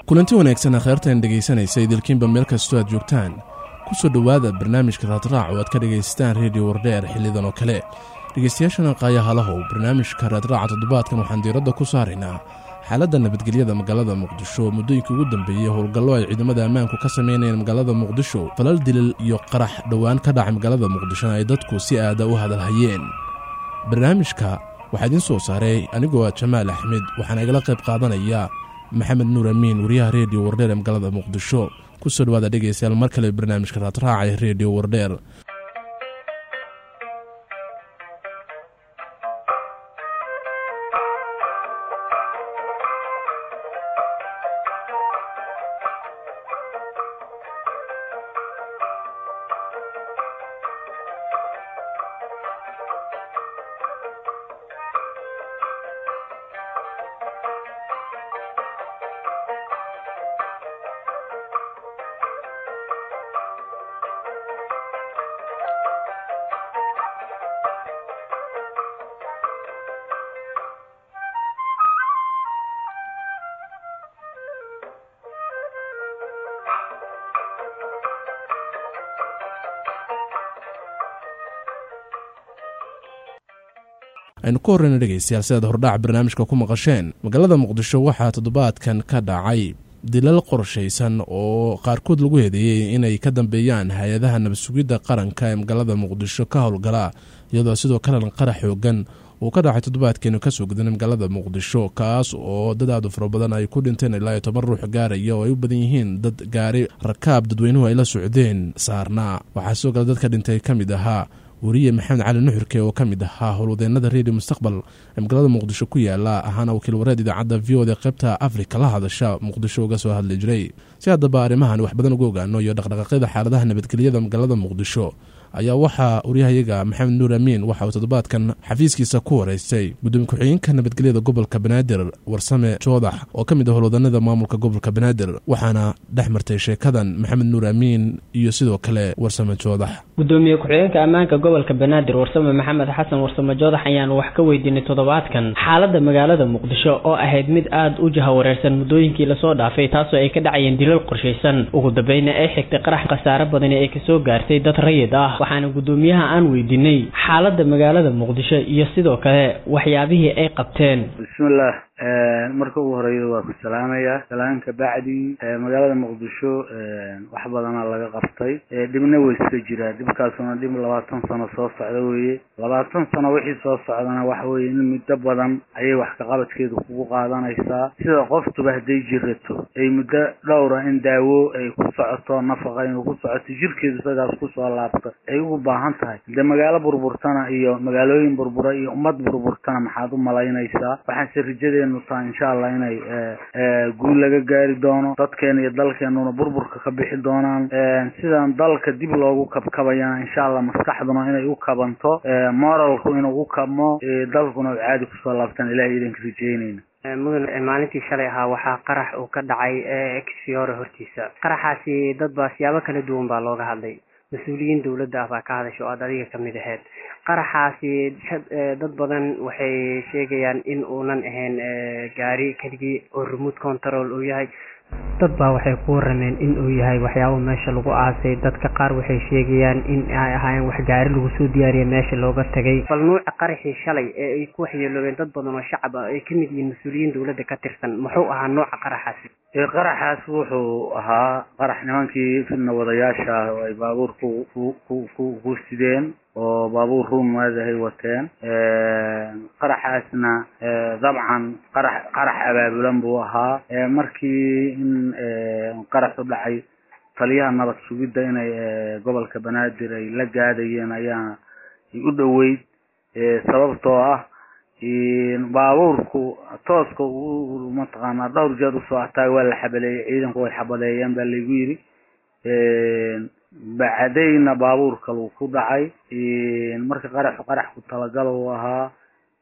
kulanti wanaagsan kheyrtan dhegaysanaysa idilkiinba meel kastoo aad joogtaan ku soo dhowaada barnaamijka raadraac oo aad ka dhagaystaan rediyo wardheer xillidan oo kale dhegaystayaashana qaayahalahow barnaamijka raadraaca toddobaadkan waxaan diiradda ku saaraynaa xaaladda nabadgelyada magaalada muqdisho muddooyinkii ugu dambeeyey howlgallo ay ciidamada ammaanku ka samaynayeen magaalada muqdisho falal dilil iyo qarax dhowaan ka dhacay magaalada muqdishona ay dadku si aada u hadalhayeen barnaamijka waxaa idiin soo saaray anigoo ah jamaal axmed waxaana igala qayb qaadanaya maxamed nuur amiin wariyaha rediyo wardheer ee magaalada muqdisho ku soo dhawaada dhegaystayaal mar kale barnaamijka raadraaca ee rediyo wardheer aynu ku horreyna dhegaystayaal sidaad hordhac barnaamijka ku maqasheen magaalada muqdisho waxaa toddobaadkan ka dhacay dilal qorshaysan oo qaarkood lagu heedeeyey inay ka dambeeyaan hay-adaha nabadsugidda qaranka ee magaalada muqdisho ka howlgala iyadoo sidoo kalena qarax xoogan uu ka dhacay toddobaadkeenu kasoo gudanay magaalada muqdisho kaas oo dad aadu fara badan ay ku dhinteen ilaa iyo toban ruux gaaraya oo ay u badan yihiin dad gaari rakaab dadweynuhu ay la socdeen saarnaa waxaa sidoo kale dadka dhintay ka mid ahaa wariye maxamed cali nuxurke oo ka mid ahaa howlwadeenada redio mustaqbal ee magaalada muqdisho ku yaala ahaana wakiil wareed idaacadda v oda qaybta afrika la hadasha muqdisho uga soo hadli jiray si haddaba arrimahan wax badan uga ogaano iyo dhaqdhaqaaqyada xaaladaha nabadgelyada magaalada muqdisho ayaa waxaa waryahayaga maxamed nuur amiin waxa uu toddobaadkan xafiiskiisa ku wareystay gudoomiye ku-xigeenka nabadgelyada gobolka banaadir warsame joodax oo ka mid ah howlwadanada maamulka gobolka banaadir waxaana dhex martay sheekadan maxamed nuur amiin iyo sidoo kale warsame joodax gudoomiye ku-xigeenka ammaanka gobolka banaadir warsame maxamed xasan warsame joodax ayaanu wax ka weydiinay toddobaadkan xaaladda magaalada muqdisho oo ahayd mid aada u jahawareersan muddooyinkii lasoo dhaafay taasoo ay ka dhacayeen dilal qorshaysan ugu dambeyna ay xigtay qarax khasaare badani ay kasoo gaartay dad rayid ah waxaana guddoomiyaha aan weydiinay xaaladda magaalada muqdisho iyo sidoo kale waxyaabihii ay qabteen bismillaah marka ugu horeeya waa ku salaamaya salaan ka bacdi magaalada muqdisho wax badana laga qabtay dhibna way iska jiraa dhibkaasuna dhib labaatan sano soo socda weeye labaatan sano wixii soo socdana waxa weye in muddo badan ayay wax kaqabadkeedu kugu qaadanaysaa sida qoftuba hadday jirato ay muddo dhowra in daawo ay ku socoto nafaqa inuu ku socoto jirkeedu isagaas kusoo laabto ay ugu baahan tahay de magaalo burburtana iyo magaalooyin burbura iyo ummad burburtana maxaad u malaynaysaa waxaanse rajadeenu tahay insha allah inay guul laga gaari doono dadkeena iyo dalkeenuna burburka ka bixi doonaan sidan dalka dib loogu kabkabayana insha allah maskaxduna inay u kabanto moralku inuu u kabmo dalkuna u caadi kusoo laabtaan ilahay idinka rajeynayna mudan maalintii shalay ahaa waxaa qarax uu ka dhacay exfiore hortiisa qaraxaasi dad baa siyaabo kala duwan baa looga hadlay mas-uuliyiin dowladda ah baa ka hadasha oo aad adiga kamid ahayd qaraxaasi dad badan waxay sheegayaan in uunan ahayn gaari keligii oo remote control uu yahay dad baa waxay ku warameen in uu yahay waxyaabo meesha lagu aasay dadka qaar waxay sheegayaan in ay ahaayeen wax gaari lagu soo diyaariya meesha looga tagay bal nuuca qaraxii shalay ee ay ku waxyeeloobeen dad badan oo shacab ah ay kamid yihiin mas-uuliyiin dowladda ka tirsan muxuu ahaa nooca qaraxaasi qaraxaas wuxuu ahaa qarax nimankii fidna wadayaasha ah oo ay baabuur ku ku ku ku sideen oo baabuur ruumaadahay wateen qaraxaasna dabcan qarax qarax abaabulan buu ahaa markii in qaraxu dhacay taliyaha nabad sugidda inay gobolka banaadir ay la gaadayeen ayaa u dhoweyd sababtoo ah baabuurku tooska mataqaanaa dhowr jeer usoo ataag waa la xabaleeyey ciidanku way xabadeeyeen baa laygu yidhi bacdayna baabuurka lagu ku dhacay marka qaraxu qarax ku talagal uu ahaa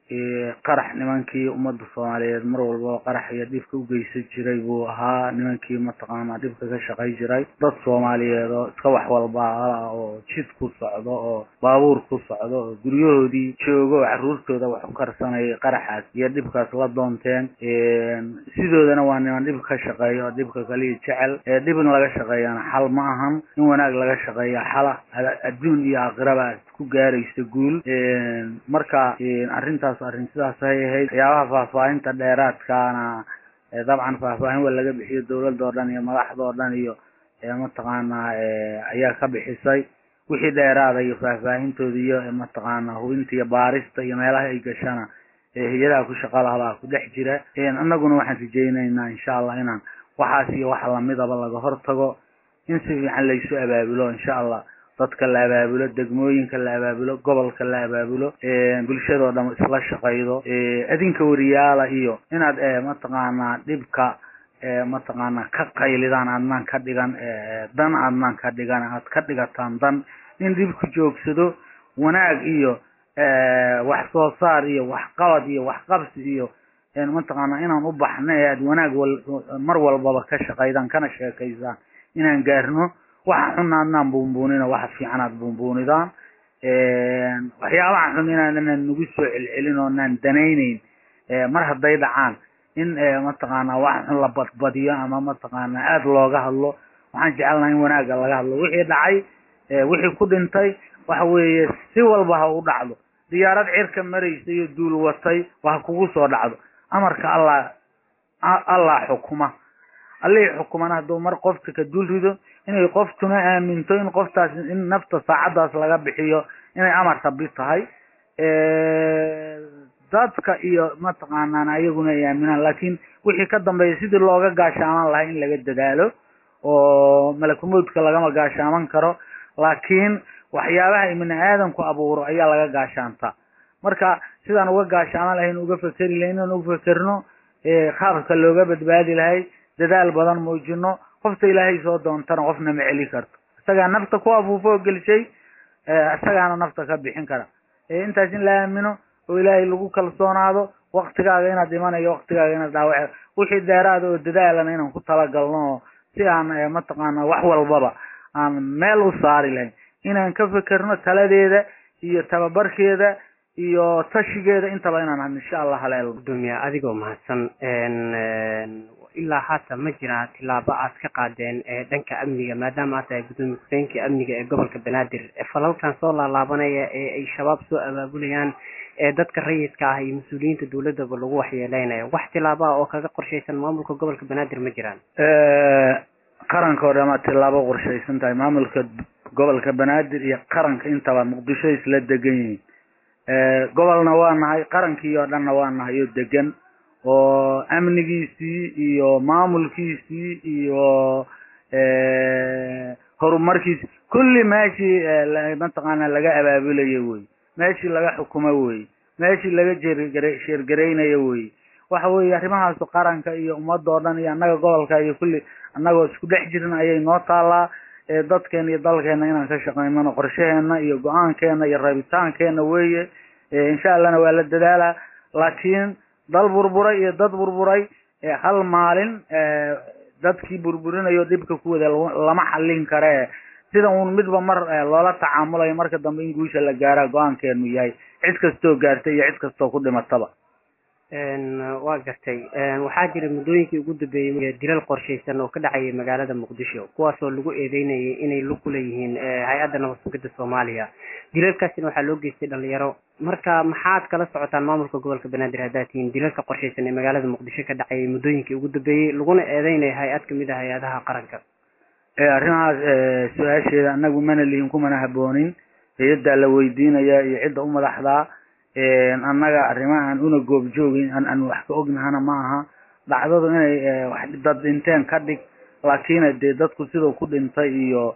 qarax nimankii ummadda soomaaliyeed mar walba qarax iyo dhibka ugeysan jiray buu ahaa nimankii mataqaanaa dhibka ka shaqay jiray dad soomaaliyeed oo iska wax walba ah oo jid ku socdo oo baabuur ku socdo oo guryahoodii joogo oo caruurtooda wax u karsanayay qaraxaas iyo dhibkaas la doonteen sidoodana waa niman dhib ka shaqeeya oo dhibka kaliya jecel dhib in laga shaqeeyana xal ma ahan in wanaag laga shaqeeya xala adduun iyo aakhiraba aad ku gaaraysa guul marka arrintaas arrin sidaas ay ahayd waxyaabaha faahfaahinta dheeraadkaana dabcan faahfaahin waa laga bixiyo dowladda oo dhan iyo madaxda oo dhan iyo mataqaanaa ayaa ka bixisay wixii dheeraada iyo faahfaahintooda iyo mataqaanaa hubinta iyo baarista iyo meelaha ay gashana hay-adaha ku shaqa lahabaa ku dhex jira annaguna waxaan rajaynaynaa insha allah inaan waxaas iyo wax lamidaba laga hortago in si fiican laysu abaabulo insha allah dadka la abaabulo degmooyinka la abaabulo gobolka la abaabulo bulshadoo dhan isla shaqaydo adinka wariyaala iyo inaad mataqaanaa dhibka mataqaanaa ka qaylidaan adnaan ka dhigan dan adnaan ka dhigan aad ka dhigataan dan in dhibku joogsado wanaag iyo wax soo saar iyo waxqabad iyo waxqabsi iyo mataqaanaa inaan u baxno ee aad wanaag mar walbaba ka shaqaydaan kana sheekaysaan inaan gaarno waxa xun adnaan buunbuunina waxa fiican aad buunbuunidaan waxyaabaha xun inaanan nagu soo celcelin oo naan danayneyn mar hadday dhacaan in mataqaanaa waxa xun la badbadiyo ama mataqaanaa aada looga hadlo waxaan jecelnaha in wanaagga laga hadlo wixii dhacay wixii ku dhintay waxa weeye si walba ha u dhacdo diyaarad cirka maraysa iyo duul watay waa kugu soo dhacdo amarka allah allah xukuma allihii xukumana hadduu mar qofka ka dul rido inay qoftuna aaminto in qoftaas in nafta saacaddaas laga bixiyo inay amar rabi tahay dadka iyo mataqaanaan ayaguna ay aaminaan laakiin wixii ka dambeeya sidii looga gaashaaman lahaa in laga dadaalo oo malakumowdka lagama gaashaaman karo laakiin waxyaabaha ibni aadamku abuuro ayaa laga gaashaantaa marka sidaan uga gaashaaman lahayn uga fekeri lahayn inaan uga fekerno qaabka looga badbaadi lahay dadaal badan muujino qofta ilaahay soo doontana qofna ma celi karto isagaa nafta ku afuufo oo gelishay isagaana nafta ka bixin kara intaas in la aamino oo ilaahay lagu kalsoonaado waktigaaga inaad imanayo waktigaaga inaad dhaawac wixii dheeraada oo dadaalana inaan ku talagalno oo si aan mataqaana wax walbaba aan meel u saari lahayn inaan ka fekerno taladeeda iyo tababarkeeda iyo tashigeeda intaba inaan insha allah haleelo gudoomiya adigoo mahadsan ilaa haata ma jiraa tilaabo aad ka qaadeen ee dhanka amniga maadaama aad tahay gudoomiye ku-xigeenka amniga ee gobolka banaadir falalkan soo laalaabanaya ee ay shabaab soo abaabulayaan ee dadka rayidka ah iyo mas-uuliyiinta dowladaba lagu waxyeeleynayo wax tilaabo ah oo kaga qorshaysan maamulka gobolka banaadir ma jiraan qaranka oo dhama tilaabo qorshaysan tahay maamulka gobolka banaadir iyo qaranka intaba muqdisho isla degan yihiin gobolna waa nahay qarankii oo dhanna waa nahay oo degan oo amnigiisii iyo maamulkiisii iyo horumarkiisi kulli meeshii mataqaana laga abaabulayo wey meeshii laga xukumo wey meeshii laga jeergare sheergaraynayo wey waxa weeye arrimahaasu qaranka iyo ummadda oo dhan iyo annaga gobolka iyo kulli annagoo isku dhex jirin ayay noo taalaa dadkeena iyo dalkeena inaan ka shaqaynano qorshaheena iyo go-aankeena iyo rabitaankeena weeye insha allahna waa la dadaalaa laakiin dal burburay iyo dad burburay hal maalin dadkii burburinayo dhibka ku wada lama xallin kare sida uun midba mar loola tacaamulayo marka dambe in guusha la gaara go-aankeenu yahay cid kastoo gaartay iyo cid kastoo ku dhimataba waa gartay waxaa jira muddooyinkii ugu dambeeyey dilal qorshaysan oo ka dhacayay magaalada muqdisho kuwaasoo lagu eedeynayay inay lug ku leeyihiin hay-adda nabad sugidda soomaaliya dilalkaasina waxaa loo geystay dhalinyaro marka maxaad kala socotaan maamulka gobolka banaadir haddaad tihiin dilalka qorshaysan ee magaalada muqdisho ka dhacayay muddooyinkii ugu dambeeyey laguna eedeynaya hay-ad kamid ah hay-adaha qaranka arrimahaas su-aasheeda anagu mana lihin kumana haboonin hay-addaa la weydiinaya iyo cidda u madaxdaa annaga arrimahan una goobjoogin aan wax ka ognahana ma aha dhacdadu inay wax dad dhinteen ka dhig laakiin dee dadku siduu ku dhintay iyo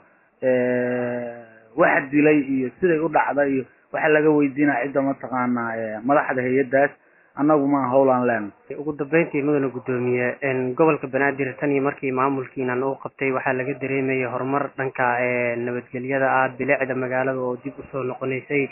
wax dilay iyo siday u dhacday iyo waxa laga weydiinaya cidda mataqaanaa madaxda hay-addaas annagu ma howlaan leena ugu dambeyntii mudana guddoomiye gobolka banaadir tan iyo markii maamulkiinan uu qabtay waxaa laga dareemayay horumar dhanka nabadgelyada ah bilicda magaalada oo dib usoo noqonaysay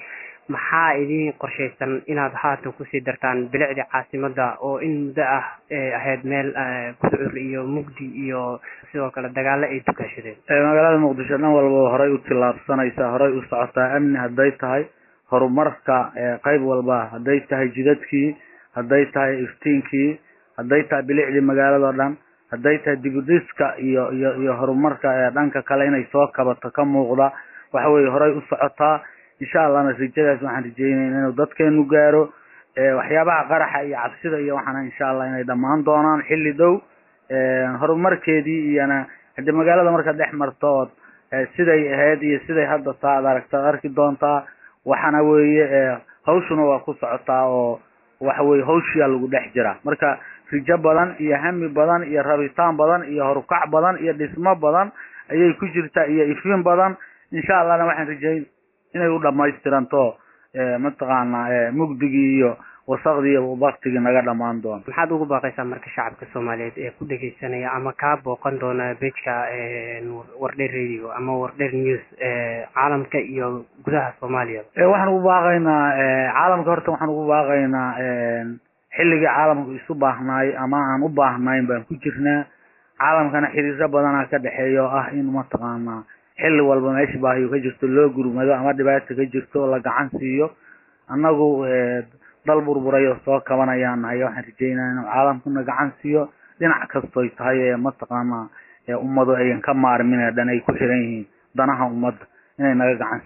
maxaa idiin qorshaysan inaad haatan kusii dartaan bilicdii caasimada oo in muddo ah ahayd meel gudcur iyo mugdi iyo sidoo kale dagaalo ay dukaashadeen magaalada muqdisho dhan walba horay u tillaabsanaysaa horay u socotaa amni hadday tahay horumarka qayb walba hadday tahay jidadkii hadday tahay iftiinkii hadday tahay bilicdii magaalado dhan hadday tahay dibudhiska iyo iyo iyo horumarka dhanka kale inay soo kabato ka muuqda waxa weye horay u socotaa insha allahna rajadaas waxaan rajeynayna inuu dadkeenu gaaro waxyaabaha qaraxa iyo cabsida iyo waxaana insha allah inay dhammaan doonaan xilli dhow horumarkeedii iyona hadii magaalada markaad dhex marto ood siday ahayd iyo siday hadda taa ad aragta arki doontaa waxaana weeye hawshuna waa ku socotaa oo waxa weye hawshiyaa lagu dhex jiraa marka rijo badan iyo hami badan iyo rabitaan badan iyo horukac badan iyo dhismo badan ayay ku jirtaa iyo ifin badan insha allahna waxaan rajeyn inay u dhamaystiranto mataqaana mugdigii iyo wasaqdii iyo baktigii naga dhamaan doona maxaad ugu baaqaysaa marka shacabka soomaaliyeed ee ku dhegeysanaya ama kaa booqan doona bejka wardheer radio ama wardheer news caalamka iyo gudaha soomaaliya waxaan ugu baaqaynaa caalamka horta waxaan ugu baaqaynaa xilligii caalamku isu baahnaay ama aan u baahnayn baan ku jirnaa caalamkana xiriiro badanaa ka dhexeeya oo ah in mataqaanaa xilli walba meesha baahiyo ka jirto loo gurmado ama dhibaata ka jirto la gacan siiyo annagu dal burburayo soo kabanayaan nahay waxaan rajeynaya inuu caalamkuna gacan siiyo dhinac kastoy tahay mataqaana ummadu ayan ka maarmin ee dhan ay ku xiran yihiin danaha ummadda inay naga gacan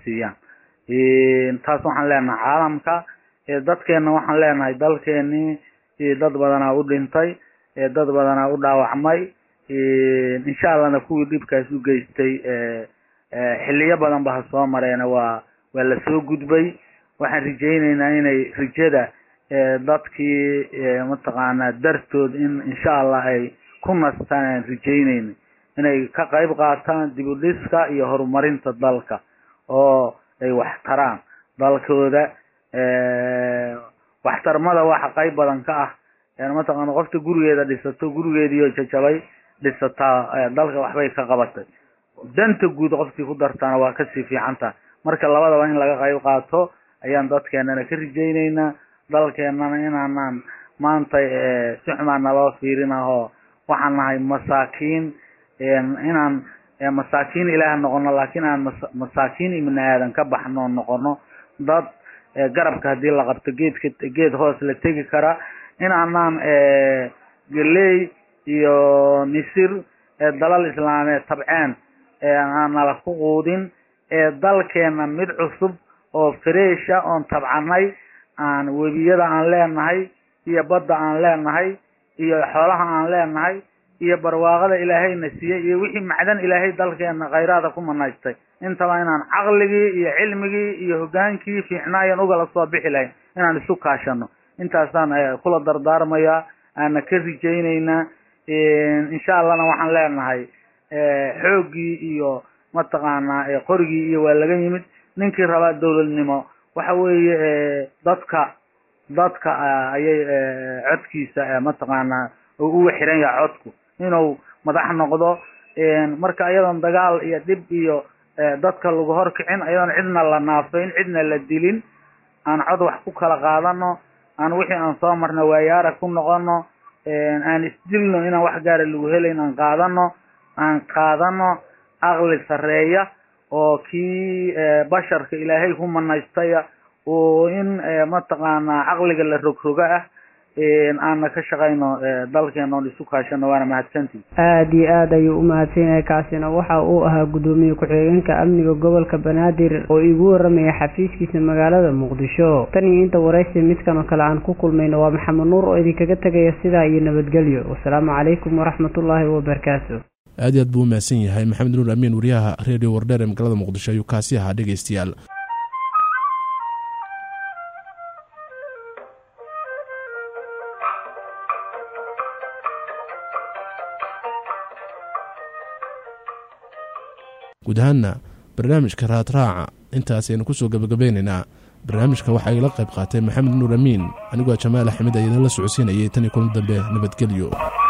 siiyaan taas waxaan leenahay caalamka dadkeena waxaan leenahay dalkeenii dad badanaa u dhintay dad badanaa u dhaawacmay insha allahna kuwii dhibkaas u geystay xiliyo badan ba ha soo mareena waa waa lasoo gudbay waxaan rajeyneynaa inay rijada dadkii mataqaanaa dartood in insha allah ay ku nastaan aan rajeyneyna inay ka qayb qaataan dib u dhiska iyo horumarinta dalka oo ay wax taraan dalkooda waxtarmada waxa qayb badan ka ah mataqaana qofta gurigeeda dhisato gurigeediio jajabay dhisataa dalka waxbay ka qabatay danta guud qofkii ku dartaana waa kasii fiicanta marka labadaba in laga qayb qaato ayaan dadkeenana ka rajeyneynaa dalkeenana inaanaan maanta si xumaan naloo fiirinahoo waxaan nahay masaakiin inaan masaakiin ilaah noqono laakiin aan masaakiin ibni aadan ka baxno noqono dad garabka hadii la qabto geedka geed hoos la tegi kara inaanaan galey iyo misir dalal islaameed tabceen aan nala ku quudin dalkeena mid cusub oo freesha oon tabcanay aan webiyada aan leenahay iyo badda aan leenahay iyo xoolaha aan leenahay iyo barwaaqada ilaahayna siiyey iyo wixii macdan ilaahay dalkeena khayraada ku manaystay intaba inaan caqligii iyo cilmigii iyo hogaankii fiicnaayan ugala soo bixi lahayn inaan isu kaashano intaasaan kula dardaarmayaa aana ka rijeyneynaa insha allahna waxaan leenahay xooggii iyo mataqaanaa qorigii iyo waa laga yimid ninkii rabaa dowladnimo waxa weeye dadka dadka ayay codkiisa mataqaanaa ugu xiran yahay codku inuu madax noqdo marka iyadoon dagaal iyo dhib iyo dadka lagu horkicin iyadoon cidna la naafayn cidna la dilin aan cod wax ku kala qaadano aan wixii aan soo marno waayaara ku noqono aan isdilno inaan wax gaara lagu helayn aan qaadano aan qaadano aqli sareeya oo kii basharka ilaahay ku manaystaya oo in mataqaanaa caqliga la rogroga ah aana ka shaqayno dalkeena oon isu kaashano waana mahadsantii aada iyo aad ayuu u mahadsan yahay kaasina waxa uu ahaa guddoomiye ku-xigeenka amniga gobolka banaadir oo igu waramaya xafiiskiisa magaalada muqdisho tan iyo inta waraysi midkan oo kale aan ku kulmayno waa maxamed nuur oo idinkaga tegaya sidaa iyo nabadgelyo wasalaamu calaykum waraxmatullaahi wabarakaatu aad iyo aad buu u mahadsan yahay maxamed nuur amiin wariyaha redio wardheer ee magaalada muqdisho ayuu kaasi ahaa dhegeystayaal guud ahaanna barnaamijka raadraaca intaasaynu kusoo gabagabeynaynaa barnaamijka waxaa igala qayb qaatay maxamed nuur amiin anigoo jamaal axmed ayadin la socodsiinayay tan iyo kulan dambe nabadgelyo